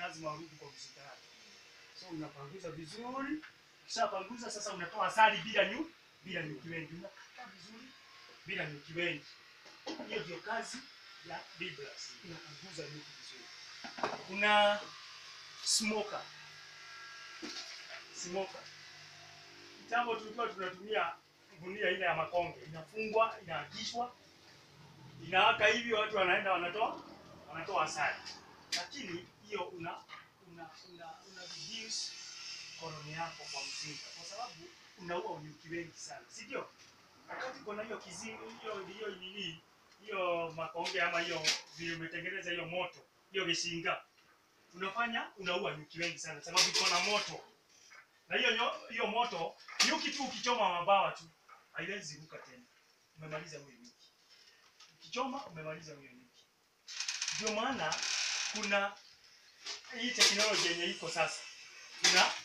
lazima warudi kwa mzinga yake. So unapanguza vizuri, ukishapanguza sasa unatoa asali bila nyu bila nyuki wengi, unakata vizuri bila nyuki wengi. Hiyo ndio kazi ya Biblas, inapanguza nyuki vizuri. Kuna smoker, smoker. Kitambo tulikuwa tunatumia gunia ile ya makonge, inafungwa, inaakishwa, inaaka hivi, watu wanaenda wanatoa wanatoa asali, lakini hiyo una una una, una reduce koloni yako kwa mzinga, kwa sababu unaua nyuki wengi sana, si ndio? Wakati kuna hiyo kizi hiyo hiyo nini hiyo makonge ama hiyo vile umetengeneza hiyo moto hiyo vishinga, unafanya unaua nyuki wengi sana, sababu iko na moto na hiyo nyo- hiyo moto nyuki tu ukichoma mabawa tu haiwezi ruka tena, umemaliza huyo nyuki. Ukichoma umemaliza huyo nyuki. Ndio maana kuna hii teknolojia yenye iko sasa, una